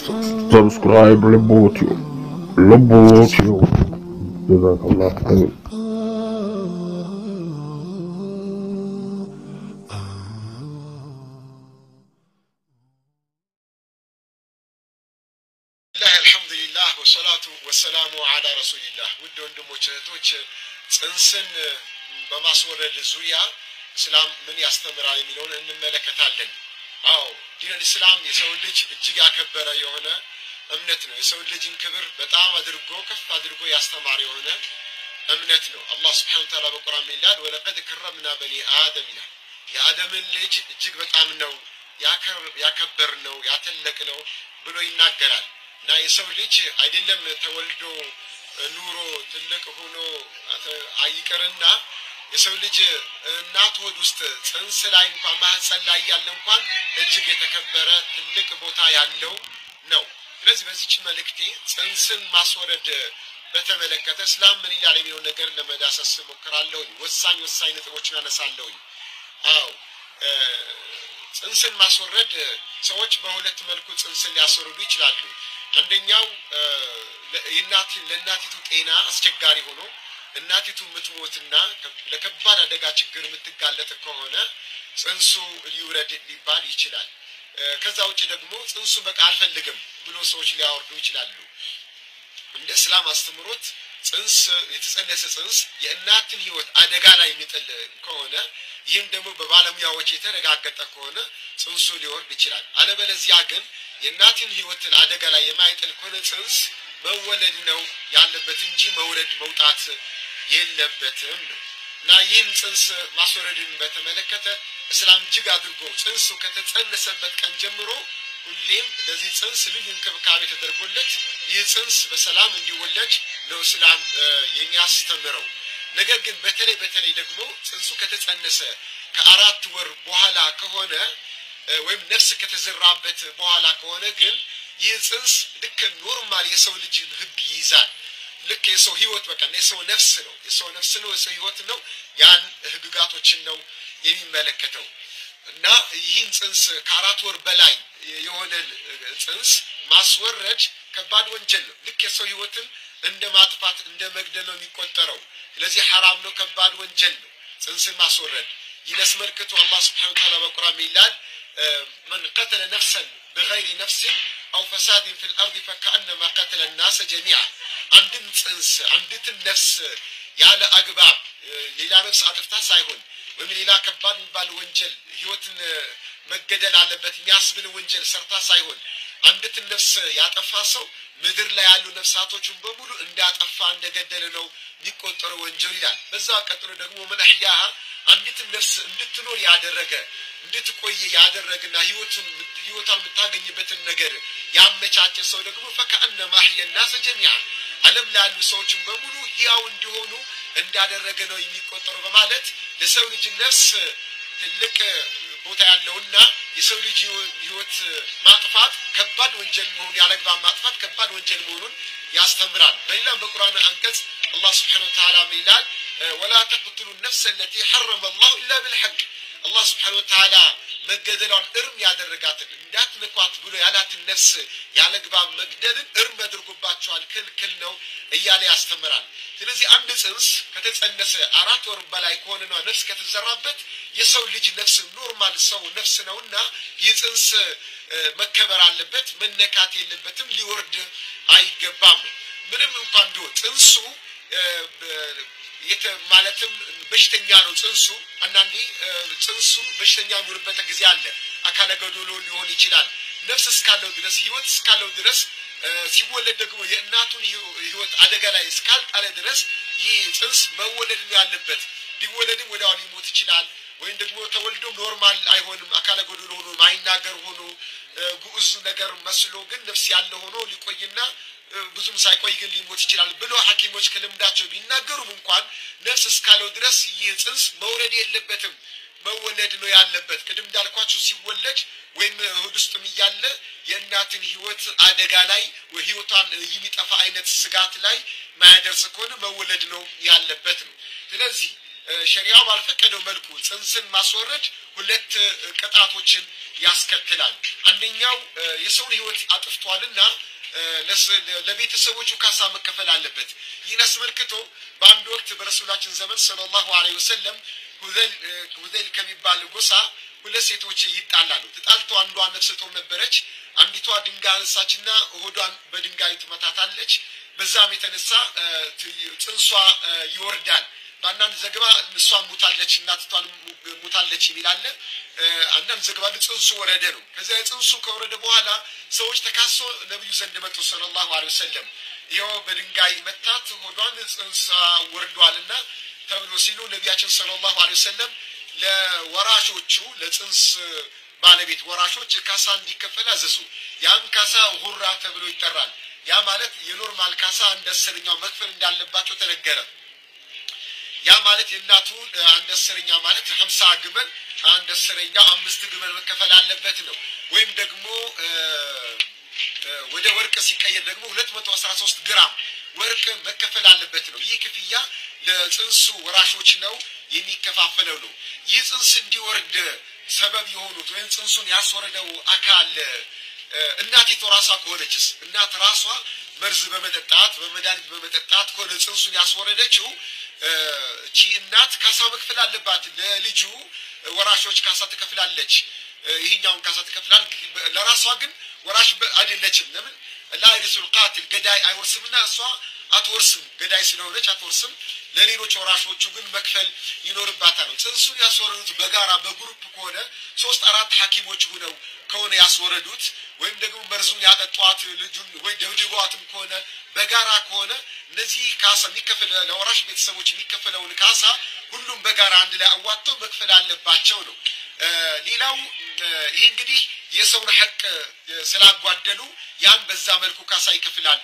ሰብስክራይብ ልቦትዮ ልቦትዮ ጀዛከላህ አሚን ላህ አልሐምዱሊላህ ወሰላቱ ወሰላሙ አላ ረሱሊላህ። ውድ ወንድሞች እህቶች፣ ጽንስን በማስወረድ ዙሪያ እስላም ምን ያስተምራል የሚለውን እንመለከታለን። አዎ ዲን እስላም የሰው ልጅ እጅግ ያከበረ የሆነ እምነት ነው። የሰው ልጅን ክብር በጣም አድርጎ ከፍ አድርጎ ያስተማረ የሆነ እምነት ነው። አላህ ስብሐነሁ ወተዓላ በቁርአን ምን ይላል? ወለቀድ ከረምና በኒ አደም ይላል። የአደምን ልጅ እጅግ በጣም ነው ያከበር ነው ያተለቅ ነው ብሎ ይናገራል። እና የሰው ልጅ አይደለም ተወልዶ ኑሮ ትልቅ ሆኖ አይቀርና የሰው ልጅ እናት ሆድ ውስጥ ጽንስ ላይ እንኳን ማህፀን ላይ ያለ እንኳን እጅግ የተከበረ ትልቅ ቦታ ያለው ነው። ስለዚህ በዚች መልእክቴ ጽንስን ማስወረድ በተመለከተ እስላም ምን ይላል የሚለው ነገር ለመዳሰስ ሞክራለሁኝ። ወሳኝ ወሳኝ ነጥቦችን አነሳለሁኝ። አዎ ጽንስን ማስወረድ ሰዎች በሁለት መልኩ ጽንስን ሊያስወርዱ ይችላሉ። አንደኛው ለእናቲቱ ጤና አስቸጋሪ ሆኖ እናቲቱ የምትሞትና ለከባድ አደጋ ችግር የምትጋለጥ ከሆነ ጽንሱ ሊውረድ ሊባል ይችላል። ከዛ ውጭ ደግሞ ጽንሱ በቃ አልፈልግም ብሎ ሰዎች ሊያወርዱ ይችላሉ። እንደ እስላም አስተምሮት ጽንስ የተጸነሰ ጽንስ የእናትን ሕይወት አደጋ ላይ የሚጥል ከሆነ ይህም ደግሞ በባለሙያዎች የተረጋገጠ ከሆነ ጽንሱ ሊወርድ ይችላል። አለበለዚያ ግን የእናትን ሕይወትን አደጋ ላይ የማይጥል ከሆነ ጽንስ መወለድ ነው ያለበት እንጂ መውረድ መውጣት የለበትም ነው እና ይህን ጽንስ ማስወረድን በተመለከተ እስላም እጅግ አድርጎ ጽንሱ ከተጸነሰበት ቀን ጀምሮ ሁሌም ለዚህ ጽንስ ልዩ እንክብካቤ ተደርጎለት ይህ ጽንስ በሰላም እንዲወለድ ነው እስላም የሚያስተምረው። ነገር ግን በተለይ በተለይ ደግሞ ጽንሱ ከተጸነሰ ከአራት ወር በኋላ ከሆነ ወይም ነፍስ ከተዘራበት በኋላ ከሆነ ግን ይህ ጽንስ ልክ ኖርማል የሰው ልጅን ሕግ ይይዛል። ልክ የሰው ህይወት በቃ የሰው ነፍስ ነው፣ የሰው ነፍስ ነው፣ የሰው ህይወት ነው። ያን ህግጋቶችን ነው የሚመለከተው እና ይህን ጽንስ ከአራት ወር በላይ የሆነን ጽንስ ማስወረድ ከባድ ወንጀል ነው። ልክ የሰው ህይወትን እንደ ማጥፋት እንደ መግደል ነው የሚቆጠረው። ስለዚህ ሐራም ነው፣ ከባድ ወንጀል ነው ጽንስን ማስወረድ። ይህን አስመልክቶ አላህ ስብሐነሁ ወተዓላ በቁርአን ይላል መን ቀተለ ነፍሰን ብገይሪ ነፍስን አው ፈሳድን ፊል አርድ ፈከአነማ ቀተለ ናሰ ጀሚዓ አንድን ጽንስ አንዲትን ነፍስ ያለ አግባብ ሌላ ነፍስ አጥፍታ ሳይሆን ወይም ሌላ ከባድ የሚባል ወንጀል ህይወትን መገደል አለበት የሚያስብል ወንጀል ሰርታ ሳይሆን አንዲትን ነፍስ ያጠፋ ሰው ምድር ላይ ያሉ ነፍሳቶችን በሙሉ እንዳጠፋ እንደገደለ ነው የሚቆጠረው ወንጀል ይላል። በዛ ቀጥሎ ደግሞ ምን አሕያሃ አንዲትን ነፍስ እንድትኖር ያደረገ እንድትቆየ ያደረግና ህይወቱን ህይወቷን የምታገኝበትን ነገር ያመቻቸ ሰው ደግሞ ፈከአነማ አሕየ ናሰ ጀሚዓ ዓለም ላይ ያሉ ሰዎችን በሙሉ ህያው እንዲሆኑ እንዳደረገ ነው የሚቆጠረው በማለት ለሰው ልጅ ነፍስ ትልቅ ቦታ ያለውና የሰው ልጅ ህይወት ማጥፋት ከባድ ወንጀል መሆኑን ያለግባብ ማጥፋት ከባድ ወንጀል መሆኑን ያስተምራል። በሌላም በቁርአን አንቀጽ አላህ ስብሐነሁ ወተዓላ ምን ይላል? ወላ ተቅትሉ ነፍሰ አለቲ ሐረመ አላሁ ኢላ ብልሐቅ አላህ ስብሐነሁ ወተዓላ መገደሏን እርም ያደረጋትን እንዳትነኳት ብሎ ያላትን ነፍስ ያለግባብ መግደልን እርም አድርጎባቸዋል፣ ክልክል ነው እያለ ያስተምራል። ስለዚህ አንድ ጽንስ ከተጸነሰ አራት ወር በላይ ከሆነና ነፍስ ከተዘራበት የሰው ልጅ ነፍስ ኖርማል ሰው ነፍስ ነውና ይህ ጽንስ መከበር አለበት፣ መነካት የለበትም፣ ሊወርድ አይገባም። ምንም እንኳን ቢሆን ጽንሱ ማለትም በሽተኛ ነው ጽንሱ። አንዳንዴ ጽንሱ በሽተኛ የሚሆንበት ጊዜ አለ። አካለ ጎዶሎ ሊሆን ይችላል። ነፍስ እስካለው ድረስ ህይወት እስካለው ድረስ ሲወለድ ደግሞ የእናቱን ህይወት አደጋ ላይ እስካልጣለ ድረስ ይህ ጽንስ መወለድ ነው ያለበት። ሊወለድም ወዲያው ሊሞት ይችላል። ወይም ደግሞ ተወልዶም ኖርማል አይሆንም። አካለ ጎዶሎ ሆኖ ማይናገር ሆኖ ጉዑዝ ነገር መስሎ ግን ነፍስ ያለ ሆኖ ሊቆይና ብዙም ሳይቆይ ግን ሊሞት ይችላል ብሎ ሐኪሞች ከልምዳቸው ቢናገሩም እንኳን ነፍስ እስካለው ድረስ ይህ ጽንስ መውለድ የለበትም መወለድ ነው ያለበት። ቅድም እንዳልኳችሁ ሲወለድ ወይም ሆድ ውስጥም እያለ የእናትን ህይወት አደጋ ላይ ህይወቷን የሚጠፋ አይነት ስጋት ላይ ማያደርስ ከሆነ መወለድ ነው ያለበት ነው። ስለዚህ ሸሪያው ባልፈቀደው መልኩ ጽንስን ማስወረድ ሁለት ቅጣቶችን ያስከትላል። አንደኛው የሰውን ሕይወት አጥፍቷልና ለቤተሰቦቹ ካሳ መከፈል አለበት። ይህን አስመልክቶ በአንድ ወቅት በረሱላችን ዘመን ሰለላሁ ዐለይሂ ወሰለም ሁዘይል ከሚባል ጎሳ ሁለት ሴቶች ይጣላሉ። ተጣልተው አንዷ ነፍሰ ጡር ነበረች። አንዲቷ ድንጋይ አነሳችና ሆዷን በድንጋይ ትመታታለች። በዛም የተነሳ ጽንሷ ይወርዳል። በአንዳንድ ዘገባ እሷን ሙታለች፣ እናትቷን ሙታለች የሚል አለ። አንዳንድ ዘገባ ጽንሱ ወረደ ነው። ከዚያ ጽንሱ ከወረደ በኋላ ሰዎች ተካሶ ነቢዩ ዘንድ መጡ ሰለላሁ ዐለይሂ ወሰለም። ይኸው በድንጋይ መታት ሆዷን ጽንሷ ወርዷልና ተብሎ ሲሉ ነቢያችን ሰለላሁ ዐለይሂ ወሰለም ለወራሾቹ ለጽንስ ባለቤት ወራሾች ካሳ እንዲከፈል አዘዙ። ያም ካሳ ሁራ ተብሎ ይጠራል። ያ ማለት የኖርማል ካሳ አንድ አስረኛው መክፈል እንዳለባቸው ተነገረ። ያ ማለት የእናቱ አንድ አስረኛ ማለት ሀምሳ ግመል አንድ አስረኛ አምስት ግመል መከፈል አለበት ነው። ወይም ደግሞ ወደ ወርቅ ሲቀየር ደግሞ ሁለት መቶ አስራ ሶስት ግራም ወርቅ መከፈል አለበት ነው። ይህ ክፍያ ለጽንሱ ወራሾች ነው የሚከፋፈለው ነው። ይህ ጽንስ እንዲወርድ ሰበብ የሆኑት ወይም ጽንሱን ያስወረደው አካል እናቲቱ ራሷ ከሆነችስ እናት ራሷ መርዝ በመጠጣት በመድኃኒት በመጠጣት ከሆነ ጽንሱን ያስወረደችው እቺ እናት ካሳ መክፈል አለባት። ለልጁ ወራሾች ካሳ ትከፍላለች። ይህኛውን ካሳ ትከፍላል። ለራሷ ግን ወራሽ አይደለችም። ለምን ላይሪሱል ቃትል ገዳይ አይወርስምና እሷ አትወርስም። ገዳይ ስለሆነች አትወርስም። ለሌሎች ወራሾቹ ግን መክፈል ይኖርባታል። ጽንሱን ያስወረዱት በጋራ በግሩፕ ከሆነ ሶስት አራት ሐኪሞች ሁነው ከሆነ ያስወረዱት ወይም ደግሞ መርዙን ያጠጧት ልጁን ወይ ደብድቧትም ከሆነ በጋራ ከሆነ እነዚህ ካሳ የሚከፈል ለወራሽ ቤተሰቦች የሚከፈለውን ካሳ ሁሉም በጋራ አንድ ላይ አዋጥተው መክፈል አለባቸው ነው። ሌላው ይህ እንግዲህ የሰውን ሐቅ ስላጓደሉ ያን በዛ መልኩ ካሳ ይከፍላሉ።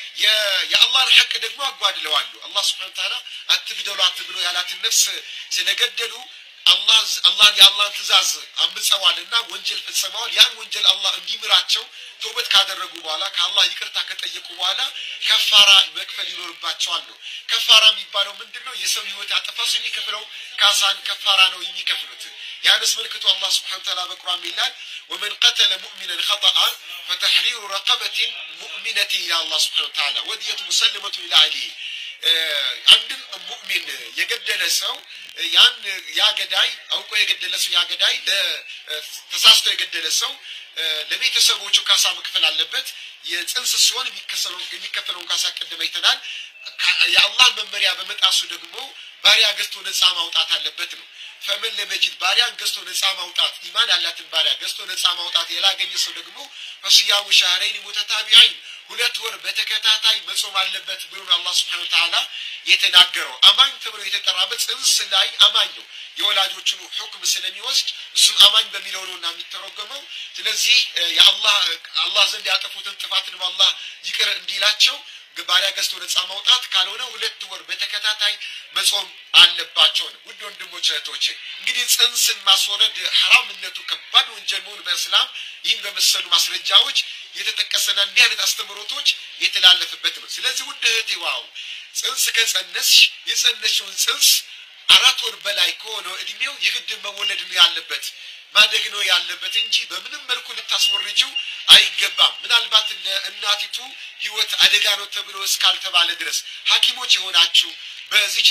የአላህን ሐቅ ደግሞ አጓድለዋሉ። አላህ ስብሐነ ወተዓላ አትግደሉ አትብሎ ያላትን ነፍስ ስለገደሉ አላህ አላህን የአላህን ትእዛዝ አምፀዋልና ወንጀል ፈጽመዋል። ያን ወንጀል አላህ እንዲምራቸው ተውበት ካደረጉ በኋላ ከአላህ ይቅርታ ከጠየቁ በኋላ ከፋራ መክፈል ይኖርባቸዋል ነው። ከፋራ የሚባለው ምንድን ነው? የሰው ህይወት ያጠፋ ሰው የሚከፍለው ካሳን ከፋራ ነው የሚከፍሉት። ያን አስመልክቶ አላህ ስብሐነ ወተዓላ በቁርአን ይላል ወመን ቀተለ ሙእሚነን ኸጠአ ፈተሕሪሩ ረቀበትን ሙእሚነትን ይላል አላህ ስብሐነ ወተዓላ ወዲየቱ ሙሰለመቱን ኢላ አህሊሂ አንድን ሙእሚን የገደለ ሰው ያን ያ ገዳይ አውቆ የገደለ ሰው ያ ገዳይ ተሳስቶ የገደለ ሰው ለቤተሰቦቹ ካሳ መክፈል አለበት። የጽንስ ሲሆን የሚከፈለውን ካሳ ቀደም አይተናል። የአላህ መመሪያ በመጣሱ ደግሞ ባሪያ ገዝቶ ነፃ ማውጣት አለበት ነው። ፈመን ለመጂድ ባሪያን ገዝቶ ነፃ ማውጣት ኢማን ያላትን ባሪያ ገዝቶ ነፃ ማውጣት ያላገኘ ሰው ደግሞ ፈስያሙ ሻህረይን ሙተታቢዐይን ሁለት ወር በተከታታይ መጾም አለበት ብሎ አላህ ስብሐነ ወተዓላ የተናገረው። አማኝ ተብሎ የተጠራበት ጽንስ ላይ አማኝ ነው። የወላጆቹን ሁክም ስለሚወስድ እሱም አማኝ በሚለው ነውና የሚተረጎመው። ስለዚህ የአላህ አላህ ዘንድ ያጠፉትን ጥፋትን አላህ ይቅር እንዲላቸው ባሪያ ገዝቶ ነፃ ማውጣት ካልሆነ ሁለት ወር በተከታታይ መጾም አለባቸው ነው። ውድ ወንድሞች እህቶቼ፣ እንግዲህ ጽንስን ማስወረድ ሐራምነቱ ከባድ ወንጀል መሆኑ በእስላም ይህን በመሰሉ ማስረጃዎች የተጠቀሰና እንዲህ አይነት አስተምህሮቶች የተላለፈበት ነው። ስለዚህ ውድ እህቴ ዋው ጽንስ ከጸነስሽ የጸነሽውን ጽንስ አራት ወር በላይ ከሆነው እድሜው የግድ መወለድ ነው ያለበት ማደግ ነው ያለበት እንጂ በምንም መልኩ ልታስወርጅው አይገባም። ምናልባት ለእናቲቱ ሕይወት አደጋ ነው ተብሎ እስካልተባለ ድረስ ሐኪሞች የሆናችሁ በዚች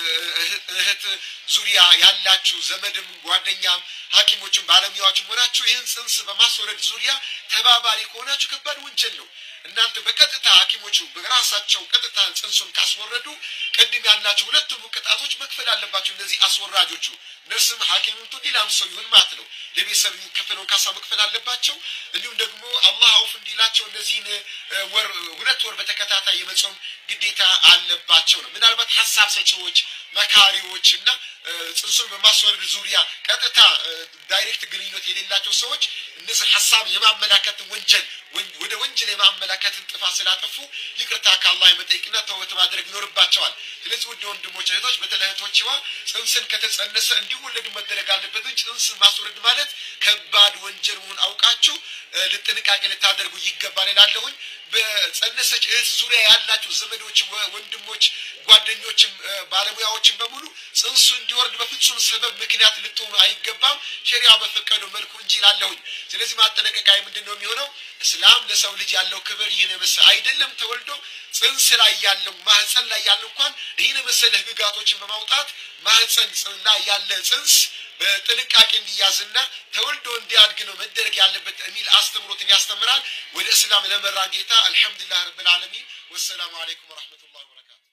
እህት ዙሪያ ያላችሁ ዘመድም ጓደኛም ሐኪሞችም ባለሙያዎችም ሆናችሁ ይህን ጽንስ በማስወረድ ዙሪያ ተባባሪ ከሆናችሁ ከባድ ወንጀል ነው። እናንተ በቀጥታ ሐኪሞቹ በራሳቸው ቀጥታ ጽንሱን ካስወረዱ ቅድም ያላቸው ሁለቱም ቅጣቶች መክፈል አለባቸው። እነዚህ አስወራጆቹ ነርስም ሐኪምም ሌላም ሰው ይሁን ማለት ነው ለቤተሰብ የሚከፈለውን ካሳ መክፈል አለባቸው። እንዲሁም ደግሞ አላህ አውፍ እንዲላቸው እነዚህን ወር ሁለት ወር በተከታታይ የመጾም ግዴታ አለባቸው ነው። ምናልባት ሀሳብ ሰጪዎች፣ መካሪዎች እና ጽንሱን በማስወረድ ዙሪያ ቀጥታ ዳይሬክት ግንኙነት የሌላቸው ሰዎች እነዚህ ሀሳብ የማመላከትን ወንጀል ወደ ወንጀል የማመላከትን ጥፋት ስላጠፉ ይቅርታ ከአላህ የመጠየቅና ተውበት ማድረግ ይኖርባቸዋል። ስለዚህ ውድ ወንድሞች እህቶች፣ በተለይ እህቶችዋ ጽንስን ከተጸነሰ እንዲወለዱ መደረግ አለበት እንጂ ጽንስ ማስወረድ ማለት ከባድ ወንጀል መሆን አውቃችሁ ልጥንቃቄ ልታደርጉ ይገባል እላለሁኝ። በጸነሰች እህት ዙሪያ ያላችሁ ዘመዶች፣ ወንድሞች፣ ጓደኞችም ባለሙያዎችም በሙሉ ጽንሱ እንዲወርድ በፍጹም ሰበብ ምክንያት ልትሆኑ አይገባም፣ ሸሪያ በፈቀደው መልኩ እንጂ ላለሁኝ። ስለዚህ ማጠነቀቂያ ምንድን ነው የሚሆነው? እስላም ለሰው ልጅ ያለው ክብር ይህን የመሰለ አይደለም። ተወልዶ ጽንስ ላይ ያለው ማህፀን ላይ ያለው እንኳን ይህን የመሰለ ህግጋቶችን በማውጣት ማህፀን ላይ ያለ ጽንስ በጥንቃቄ እንዲያዝና ተወልዶ እንዲያድግ ነው መደረግ ያለበት የሚል አስተምሮትን ያስተምራል። ወደ እስላም ለመራ ጌታ አልሐምዱሊላህ ረብል ዓለሚን። ወሰላሙ አለይኩም ወረሕመቱላሂ ወበረካቱ።